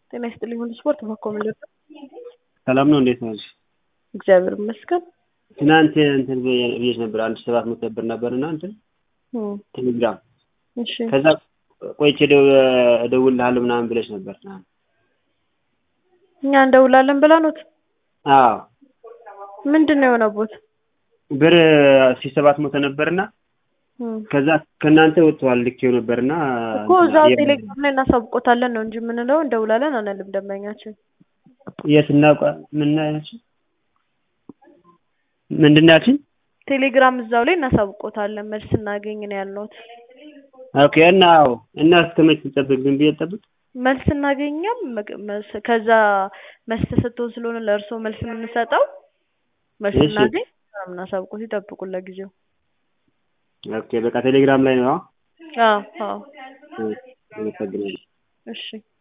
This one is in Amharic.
ጤና ይስጥልኝ ሁሉ ስፖርት በኮሜዲ ሰላም ነው። እንዴት ነሽ? እግዚአብሔር ይመስገን። ትናንት እንትን ብዬሽ ነበር አንድ ሰባት መቶ ብር ነበር እና እንትን እም፣ ቴሌግራም እሺ ከዛ ቆይቼ ደው- እደውልልሃለሁ ምናምን ብለሽ ነበር። እኛ እንደውላለን ብለኑት አዎ ምንድን ነው የሆነቦት? ብር ሺህ ሰባት መቶ ነበርና እም፣ ከዛ ከእናንተ ወጥተዋል ልኬው ነበርና እኮ እዛው ቴሌግራም ላይ እናሳውቆታለን ነው እንጂ የምንለው እንደውላለን አንልም። ደንበኛችን የት እናውቃ ምን ያልሽኝ? ምንድን ነው ያልሽኝ? ቴሌግራም እዛው ላይ እናሳውቆታለን መልስ እናገኝ ነው ያልነውት። ኦኬ እና አዎ እና እስከ መቼ ልጠብቅ? ዝም ብዬ ልጠብቅ? መልስ እናገኛም መግ- መስ- ከዛ መልስ ተሰጥቶን ስለሆነ ለእርስዎ መልስ የምንሰጠው መልስ እሺ። እናገኝ እናሳውቆት ይጠብቁን ለጊዜው። ኦኬ በቃ ቴሌግራም ላይ ነው። አዎ አዎ አመሰግናለሁ። እሺ